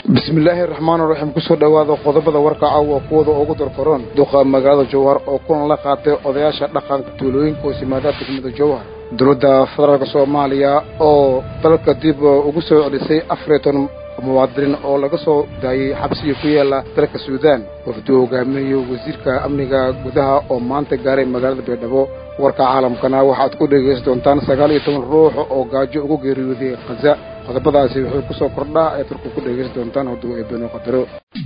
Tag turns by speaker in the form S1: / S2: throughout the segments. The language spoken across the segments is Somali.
S1: bismillaahi raxmaan raxiim kusoo dhowaada qodobada warka caawa kuwada ugu darkoron duqa magaalada jowhar oo kulan la qaatay odayaasha dhaqanka tuulooyinka hoos yimaada degmada jowhar dowladda federaalk soomaaliya oo dalka dib ugu soo celisay afariyo toban muwaadiniin oo laga soo daayey xabsiga ku yaala dalka suudaan wafduu hogaaminayo wasiirka amniga gudaha oo maanta gaaray magaalada baydhabo warka caalamkana waxaad ku dhegaysan doontaan sagaal iyo toban ruux oo gaajo ugu geeriyooday khaza qodobadaasi wuxuu ku soo kordhaa ayaad warku ku dhegaysan doontaan hadduu eebeno qadaro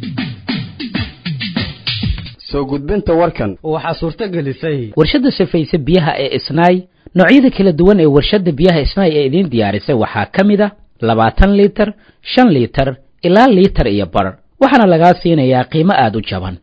S2: soo gudbinta warkan
S3: waxaa suurto gelisay
S4: warshadda safayse biyaha ee isnaay noocyada kala duwan ee warshadda biyaha isnaay ee idiin diyaarisay waxaa ka mid a labaatan liitar shan liitar ilaa liitar iyo bar waxaana lagaa siinayaa qiimo aada u jaban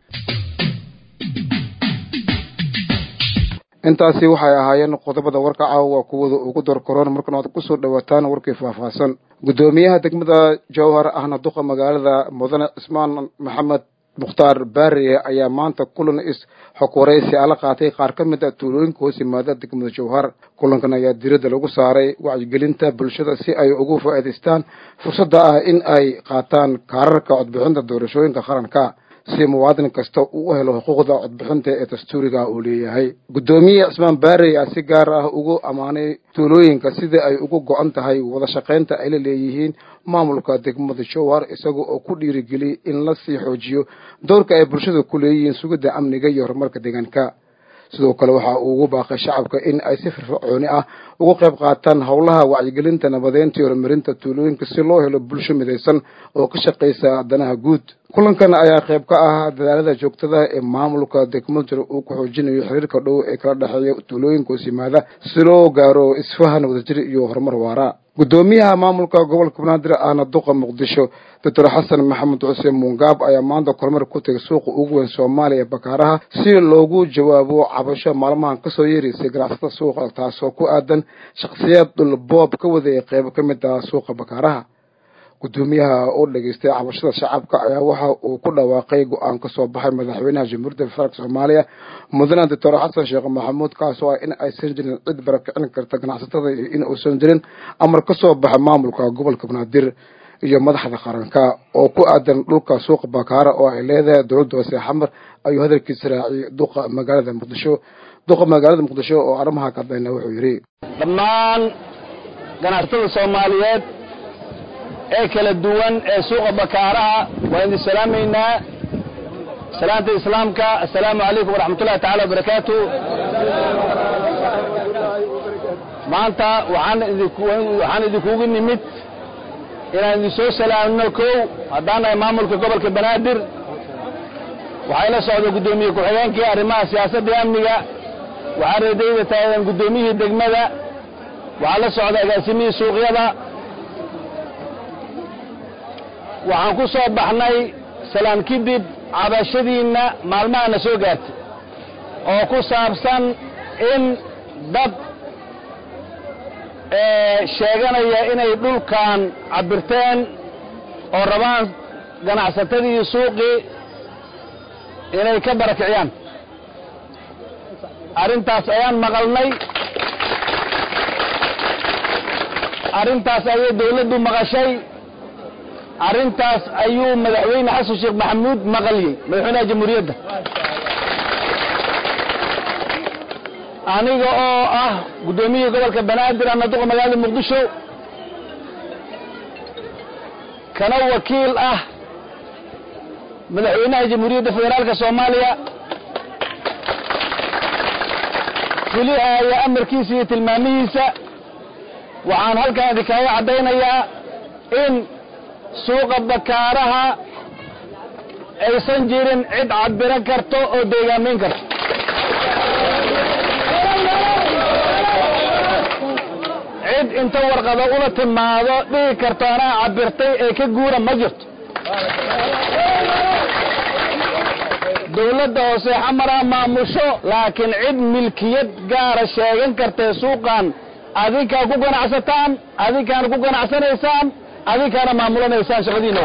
S1: intaasi waxay ahaayeen qodobada warka caawa kuwada ugu dorkoroon markan aad kusoo dhawaataan warkii faahfaahsan guddoomiyaha degmada jowhar ahna duqa magaalada mudane cismaan maxamed mukhtaar baariye ayaa maanta kulan is xog waraysi ala qaatay qaar ka mid a tuulooyinka hoos yimaada degmada jowhar kulankan ayaa diradda lagu saaray wacyigelinta bulshada si ay ugu faa'iidaystaan fursadda ah in ay qaataan kaararka codbixinta doorashooyinka qaranka si muwaadin kasta uu u helo xuquuqda codbixinta ee dastuuriga uu leeyahay guddoomiye cismaan baarey a si gaar ah ugu ammaanay tuulooyinka sidai ay ugu go-an tahay wada shaqaynta ay la leeyihiin maamulka degmada jowhar isaga oo ku dhiirigeliyay in la sii xoojiyo doorka ay bulshada ku leeyihiin sugidda amniga iyo horumarka deegaanka sidoo kale waxa uu ugu baaqay shacabka in ay si firfircooni ah uga qayb qaataan howlaha wacyigelinta nabadeynta iyo horumarinta tuulooyinka si loo helo bulsho midaysan oo ka shaqaysa danaha guud kulankan ayaa qayb ka ah dadaalada joogtada ee maamulka degmada jir uu ku xoojinayo xiriirka dhow ee kala dhexeeya tuulooyinka hoos yimaada si loo gaaro isfahan wadajir iyo horumar waara guddoomiyaha maamulka gobolka banaadir ahna duqa muqdisho doctor xasan maxamed xuseen muungaab ayaa maanta kormar ku tegay suuqa ugu weyn soomaaliya ee bakaaraha si loogu jawaabo cabasho maalmahan kasoo yeeraysay ganacsatada suuqa taasoo ku aadan shakhsiyaad dhulboob ka wadaya qeybo ka mid ah suuqa bakaaraha guddoomiyaha oo dhegaystay cabashada shacabka ayaa waxa uu ku dhawaaqay go-aan ka soo baxay madaxweynaha jamhuuriyadda federaalk soomaaliya mudane doctor xasan sheekh maxamuud kaasoo ah in aysan jirin cid barakicin karta ganacsatada iyo in uusan jirin amar ka soo baxa maamulka gobolka banaadir iyo madaxda qaranka oo ku aadan dhulka suuqa bakaara oo ay leedahay dowladda hoose xamar ayuu hadalkiisa raaciyay duqa magaalada muqdisho duqa magaalada muqdisho oo arrimaha ka hadlayna wuxuu yidhi
S5: dhammaan ganacsatada soomaaliyeed ee kala duwan ee suuqa bakaaraha waan idin salaamaynaa salaanta islaamka assalaamu calaykum waraxmat ullahi tacala wabarakaatu maanta waxaan idinkugu nimid inaan idin soo salaamno kow haddaan nahay maamulka gobolka banaadir waxay la socda guddoomiye ku-xigeenkii arrimaha siyaasadda iyo amniga waxaa reedayda taagan guddoomiyihii degmada waxaa la socda agaasimihii suuqyada waxaan ku soo baxnay salaan kadib cabashadiinna maalmahana soo gaartay oo ku saabsan in dad sheeganaya inay dhulkan cabbirteen oo rabaan ganacsatadii suuqii inay ka barakiciyaan arrintaas ayaan maqalnay arrintaas ayay dawladdu maqashay arrintaas ayuu madaxweyne xasan sheekh maxamuud maqaliyey madaxweynaha jamhuuriyadda aniga oo ah guddoomiyihii gobolka banaadir ana duqa magaalada muqdisho kana wakiil ah madaxweynaha jamhuuriyadda federaalka soomaaliya fulihaya amarkiisa iyo tilmaamihiisa waxaan halkan idinkaaga caddaynayaa in suuqa bakaaraha aysan jirin cid cabbiran karto oo deegaamayn karto cid inta warqado ula timaado dhihi karto anaa cabbirtay ee ka guura ma jirto dawladda hoose xamaraa maamusho laakiin cid milkiyad gaara sheegan kartee suuqan adinkaa ku ganacsataan adinkaana ku ganacsanaysaan adinkaana maamulanaysaan shaqadiina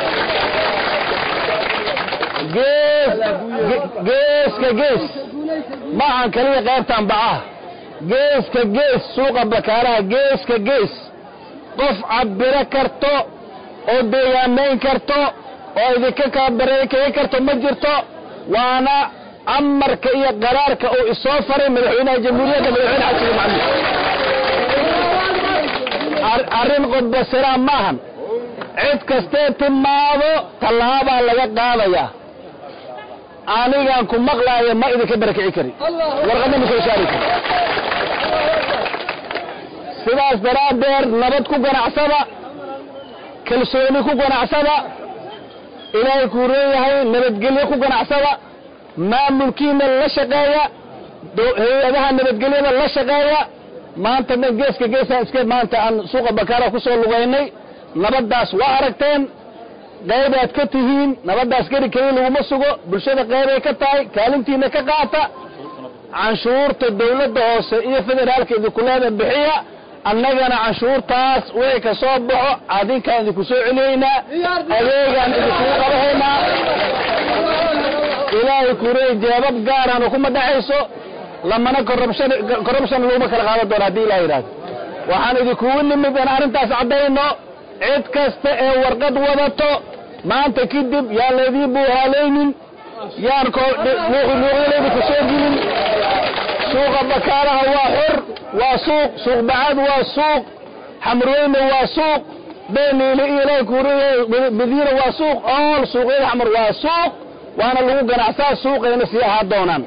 S5: geeska gees maahan kaliya qaybtan bacaha geeska gees suuqa bakaaraha geeska gees qof cabbiro karto oo deegaamayn karto oo idinka kala bareekey karto ma jirto waana amarka iyo qaraarka uu isoo faray madaxweynaha jamhuuriyadda madaxweyne xasan maxamuud arrin qodbasiraan maahan cid kastee timaado tallaabaa laga qaadayaa anigaan ku maqlaayo ma idinka barakici kari warqadna ma soo saari kari sidaas daraaddeed nabad ku ganacsada kalsooni ku ganacsada ilaahay kuu reeyahay nabadgelyo ku ganacsada maamulkiina la shaqeeya hay-adaha nabadgelyada la shaqeeya maanta dhan geeska geesaan iska maanta aan suuqa bakaara ku soo lugaynay nabaddaas waa aragteen qaybaad ka tihiin nabaddaas geri keliya laguma sugo bulshada qaybay ka tahay kaalintiina ka qaata canshuurta dawladda hoose iyo federaalka idinkuleeda bixiya annagana canshuurtaas wixii ka soo baxo adinkaan idinku soo celiyaynaa adeegaan idinkugu qabahaynaa ilaahay kureey jeebab gaarana kuma dhexayso lamana corruption corruption laguma kala qaadan doono haddii ilaha yidhahdo waxaan idinkugu nimid in arrintaas caddayno cid kasta ee warqad wadato maanta kadib yaan laydiin buuhaalaynin yaan luuqyadayda ku soo gelin suuqa bakaalaha waa xor waa suuq suuq bacad waa suuq xamrweyne waa suuq beniile iyo ilaahay kureey madiina waa suuq ool suuqyada xamar waa suuq waana lagu ganacsaa suuqayna sii ahaa doonaan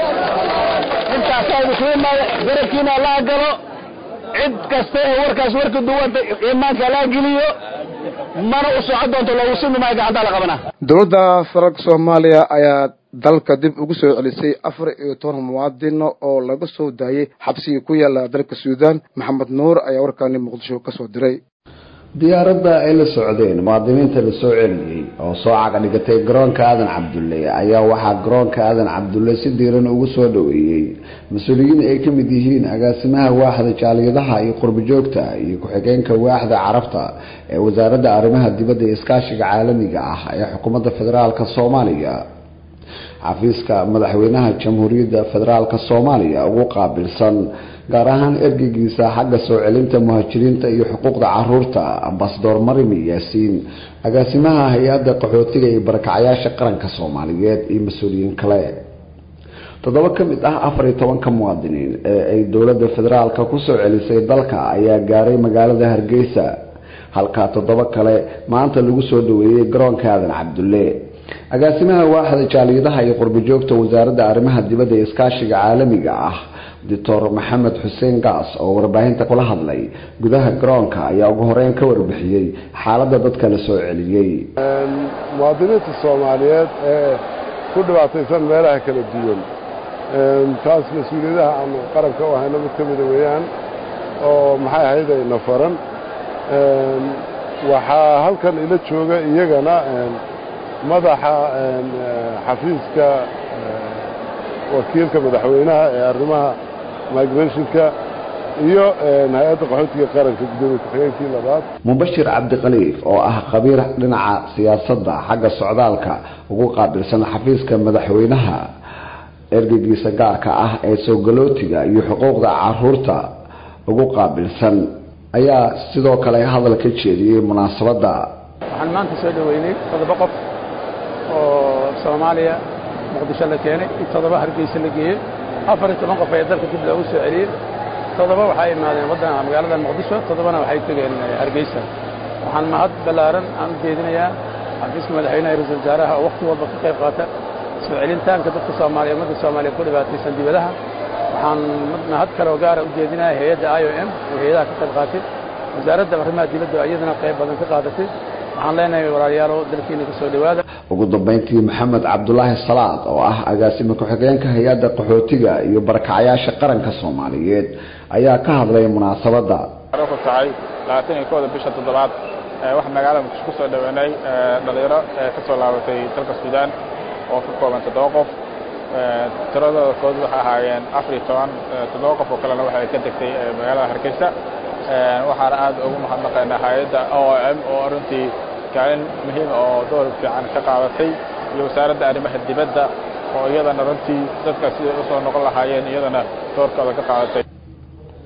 S5: intaasaa idinku imaada garabkiina allaha galo cid kasta ee warkaas warka duwanta imaanka allaha geliyo mana u socon doonto loogu simi maayo gacantaa la qabanaa
S1: dowladda federaalka soomaaliya ayaa dalka dib ugu soo celisay afar iyo toban muwaadino oo laga soo daayey xabsigii ku yaala dalka suudaan maxamed nuur ayaa warkaani muqdisho ka soo diray
S3: diyaaradda ay la socdeen muwaadiniinta la soo celiyey oo soo caga dhigatay garoonka aadan cabdulle ayaa waxaa garoonka aadan cabdulle si diiran ugu soo dhoweeyey mas-uuliyiin ay ka mid yihiin agaasimaha waaxda jaaliyadaha iyo qurbojoogta iyo ku-xigeenka waaxda carabta ee wasaaradda arrimaha dibadda iyo iskaashiga caalamiga ah ee xukuumadda federaalka soomaaliya xafiiska madaxweynaha jamhuuriyadda federaalka soomaaliya ugu qaabilsan gaar ahaan ergeygiisa xagga soo celinta muhaajiriinta iyo xuquuqda caruurta ambasador marimi yaasiin agaasimaha hay-adda qaxootiga iyo barakacayaasha qaranka soomaaliyeed iyo mas-uuliyiin kale toddoba ka mid ah afar iyo tobanka muwaadiniin ee ay dowladda federaalka kusoo celisay dalka ayaa gaaray magaalada hargeysa halka toddoba kale maanta lagu soo dhaweeyey garoonka aadan cabdulle agaasimaha waaxda jaaliyadaha iyo qurbojoogta wasaaradda arrimaha dibadda ee iskaashiga caalamiga ah doctor maxamed xuseen gaas oo warbaahinta kula hadlay gudaha garoonka ayaa ugu horeyn ka warbixiyey xaaladda dadka la soo celiyey
S6: muwaadiniinta soomaaliyeed ee ku dhibaataysan meelaha kala duwan taas mas-uuliyadaha aanu qaranka u hayno mid ka mida weeyaan oo maxay ahayd ayna faran waxaa halkan ila jooga iyagana madaxa xafiiska wakiilka madaxweynaha ee arrimaha migrationka iyo hay-adda qaxootiga qaranka gudoomiye ku-xigeenkii labaad
S3: mubashir cabdikhaliif oo ah khabiir dhinaca siyaasadda xagga socdaalka ugu qaabilsan xafiiska madaxweynaha ergeygiisa gaarka ah ee soogalootiga iyo xuquuqda caruurta ugu qaabilsan ayaa sidoo kale hadal ka jeediyey munaasabadda
S7: waxaan maanta soo dhoweynay toddoba qof oo soomaaliya muqdisho la keenay in toddoba hargeysa la geeyey afar iyo toban qof ayaa dalka dib loogu soo celiyey toddoba waxay imaadeen waddan magaalada muqdisho toddobana waxay tegeen hargeysa waxaan mahad ballaaran aan u jeedinayaa xafiiska madaxweynaha ra-isul wasaaraha oo wakhti walba ka qayb qaata soo celintaanka dadka soomaaliya ummadda soomaaliya ku dhibaataysan dibadaha waxaan mahad kaloo gaara u jeedinayaa hay-adda i o m oo hay-adaha ka qayb qaatay wasaaradda arrimaha dibadda iyadana qayb badan ka qaadatay waxaan leenahay walaalayaalow dalkiina ka soo dhowaada
S3: ugu dambeyntii maxamed cabdulaahi salaad oo ah agaasime ku-xigeenka hay-adda qaxootiga iyo barakacayaasha qaranka soomaaliyeed ayaa ka hadlay munaasabadda
S8: ku tahay labaatan iyo kooda bisha toddobaad waxaa magaalada muqdisho kusoo dhaweenay dhalinyaro ka soo laabatay dalka suudaan oo ka kooban toddoba qof tiradooda kood waxay ahaayeen afar iyo toban toddoba qof oo kalena waxay ka degtay magaalada hargeysa waxaana aad ugu mahadnaqaynaa hay-adda o m oo runtii kaalin muhiim oo door fiican ka qaadatay iyo wasaaradda arrimaha dibadda oo iyadana runtii dadka siday usoo noqon lahaayeen iyadana doorkooda ka qaadatay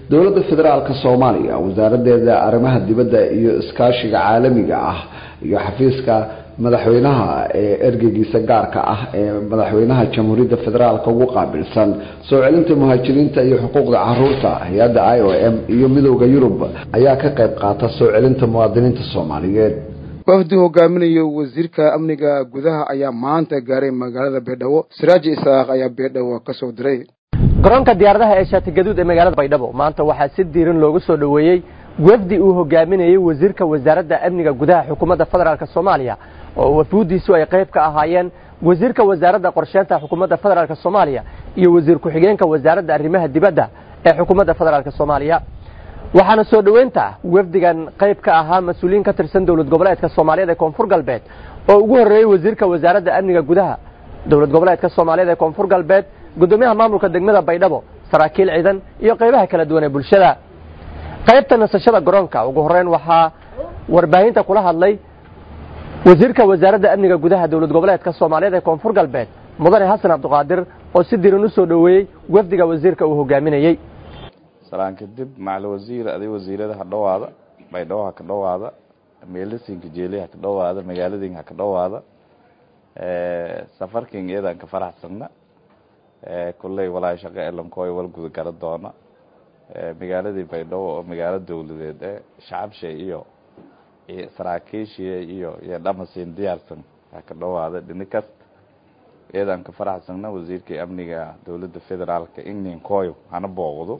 S3: dowladda federaalka soomaaliya wasaaradeeda arrimaha dibadda iyo iskaashiga caalamiga ah iyo xafiiska madaxweynaha ee ergeygiisa gaarka ah ee madaxweynaha jamhuuriyadda federaalka ugu qaabilsan soo celinta muhaajiriinta iyo xuquuqda caruurta hay-adda i o m iyo midowda yurub ayaa ka qayb qaata soo celinta muwaadiniinta soomaaliyeed
S1: wafdi hogaaminayo wasiirka amniga gudaha ayaa maanta gaaray magaalada beedhabo siraaji isaaq ayaa beedhabo kasoo diray
S9: garoonka diyaaradaha ee shaatigaduud ee magaalada baydhabo maanta waxaa si diiran loogu soo dhoweeyey wafdi uu hogaaminayey wasiirka wasaaradda amniga gudaha xukuumadda federaalk soomaaliya oo wafuuddiisu ay qayb ka ahaayeen wasiirka wasaaradda qorsheynta xukuumadda federaalk soomaaliya iyo wasiir ku-xigeenka wasaaradda arrimaha dibadda ee xukuumadda federaalk soomaaliya waxaana soo dhoweynta wafdigan qayb ka ahaa mas-uuliyiin ka tirsan dowlad goboleedka soomaaliyeed ee koonfur galbeed oo ugu horreeyey wasiirka wasaaradda amniga gudaha dowlad goboleedka soomaaliyeed ee koonfur galbeed gudoomiyaha maamulka degmada baydhabo saraakiil ciidan iyo qaybaha kala duwan ee bulshada qaybta nasashada garoonka ugu horreyn waxaa warbaahinta kula hadlay wasiirka wasaaradda amniga gudaha dowlad goboleedka soomaaliyeed ee koonfur galbeed mudane xasan cabdiqaadir oo si diran u soo dhoweeyey wafdiga wasiirka uu hogaaminayey
S10: salaan kadib macali wasiir aday wasiirada ha dhowaada baydhabo ha ka dhowaada meelasinka jeeli ha ka dhowaada magaaladin ha ka dhowaada safarkin iyadan ka faraxsanna kulley walaa shaqo elankoy wal guda gara doona magaaladii baydhabo oo magaalo dowladeed ee shacabsha iyo saraakiishiya iyo iyo dhamasin diyaarsan ha ka dhowaada dhini kast iyadan ka faraxsanna wasiirkii amniga dowladda federaalka ingnin koyo hana booqdo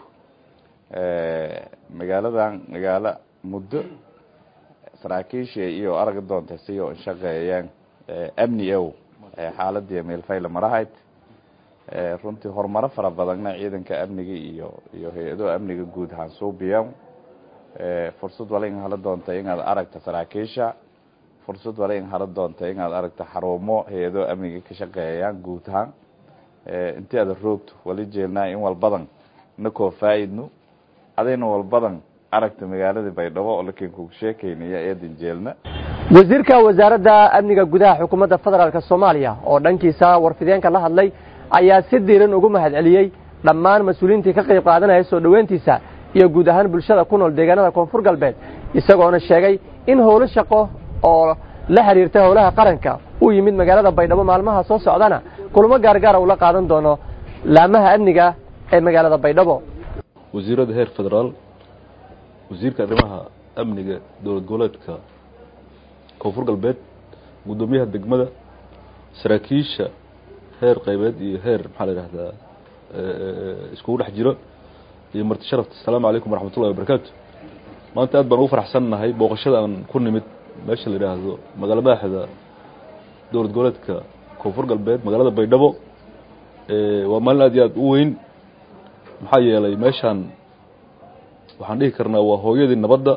S10: magaaladan magaalo muddo saraakiisha iyo araga doonta siyo shaqeeyeen amni ow xaaladii meelfayla marahayd runtii horumaro fara badanna ciidanka amniga iyo iyo hay-ado amniga guud ahaan suubiyan fursad wala in hala doonta inaad aragta saraakiisha fursad wala in hala doonta inaad aragta xarumo hay-ado amniga ka shaqeeyaan guud ahaan intii aad roogto wali jeelnaa in walbadan na koo faa-idno adayna walbadan aragta magaalada baydhabo oo lakin kugu sheekeynaya eedan jeelna
S9: wasiirka wasaaradda amniga gudaha xukuumadda federaalk soomaaliya oo dhankiisa warfideenka la hadlay ayaa si diiran ugu mahadceliyey dhammaan mas-uuliyiintii ka qayb qaadanaya soo dhoweyntiisa iyo guud ahaan bulshada ku nool deegaanada koonfur galbeed isagoona sheegay in howlo shaqo oo la xiriirta howlaha qaranka uu yimid magaalada baydhabo maalmaha soo socdana kulamo gaargaara ula qaadan doono laamaha amniga ee magaalada baydhabo
S11: wasiirada heer federaal wasiirka arrimaha amniga dowlad goboleedka koonfur galbeed guddoomiyaha degmada saraakiisha heer qaybeed iyo heer maxaa la yidhahdaa iskugu dhex jiro iyo marti sharafta asalaamu calaykum waraxmat ullahi wabarakaatu maanta aad baan ugu faraxsannahay booqashada aan ku nimid meesha la yidhaahdo magaalo madaxda dowlad goboleedka koonfur galbeed magaalada baydhabo waa maalin aad iyo aad u weyn maxaa yeelay meeshaan waxaan dhihi karnaa waa hooyadii nabadda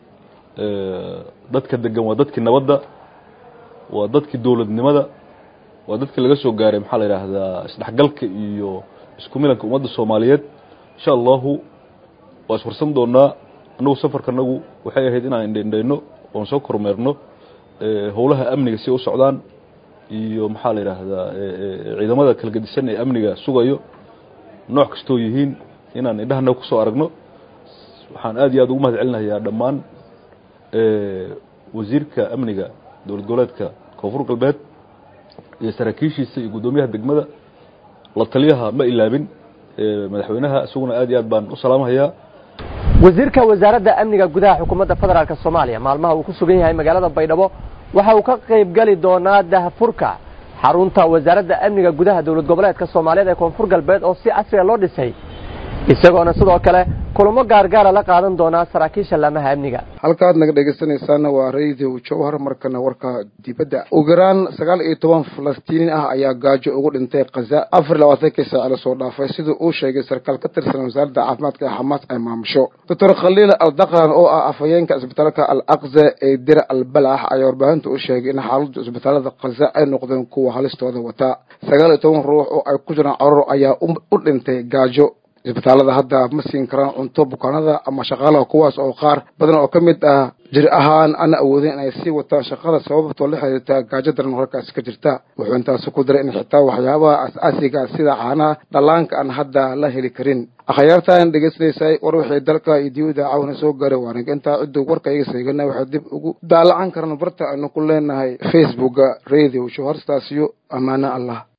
S11: dadka degan waa dadkii nabadda waa dadkii dowladnimada waa dadkii laga soo gaaray maxaa la yidhaahdaa isdhexgalka iyo isku milanka ummadda soomaaliyeed insha allahu waa iswarsan doonaa annagu safarka anagu waxay ahayd inaan indhaindhayno oon soo kormeerno howlaha amniga si u socdaan iyo maxaa la yidhaahdaa ciidamada kala gedisan ee amniga sugayo nooc kastoo yihiin inaan indhahana kusoo aragno waxaan aad iyo aad ugu mahad celinayaa dhammaan wasiirka amniga dowlad goboleedka koonfur galbeed iyo saraakiishiisa iyo guddoomiyaha degmada la taliyaha ma ilaabin madaxweynaha isaguna aad iyo aad baan u salaamhayaa
S9: wasiirka wasaaradda amniga gudaha xukuumadda federaalk soomaaliya maalmaha uu ku sugan yahay magaalada baydhabo waxa uu ka qayb gali doonaa dahfurka xarunta wasaaradda amniga gudaha dowlad goboleedka soomaaliyeed ee koonfur galbeed oo si casriga loo dhisay isagoona sidoo kale kulamo gaargaara la qaadan doonaa saraakiisha laamaha amniga
S1: halkaad naga dhegaysanaysaana waa radio jowhar markana warka dibadda ugu yaraan sagaal iyo toban falastiiniin ah ayaa gaajo ugu dhintay khaza afar iyo labaatankii saaci lasoo dhaafay siduu uu sheegay sarkaal ka tirsan wasaaradda caafimaadka ee xamaas ay maamusho doctor khaliil al dakran oo ah afhayeenka isbitaalka al aqza ee dir al balax ayaa warbaahinta u sheegay in xaaladda isbitaalada khaza ay noqdeen kuwa halistooda wataa sagaal iyo toban ruux oo ay ku jiraan carruur ayaa u dhintay gaajo isbitaalada hadda ma siin karaan cunto bukaanada ama shaqaalaha kuwaas oo qaar badan oo ka mid ah jir ahaan ana awoodin inay sii wataan shaqada sababtoo la xiriirta gaajo daran halkaasi ka jirta wuxuu intaasi ku daray in xitaa waxyaabaha as-aasiga sida caanaha dhallaanka aan hadda la heli karin akhyaartaan dhegeysanaysay war wixii dalka iyo diyada caawna soo gaaray waanig intaa ciddu warka iga seegana waxay dib ugu daalacan karaan barta aynu ku leenahay facebooka radio show horstaasiyo ammaano allah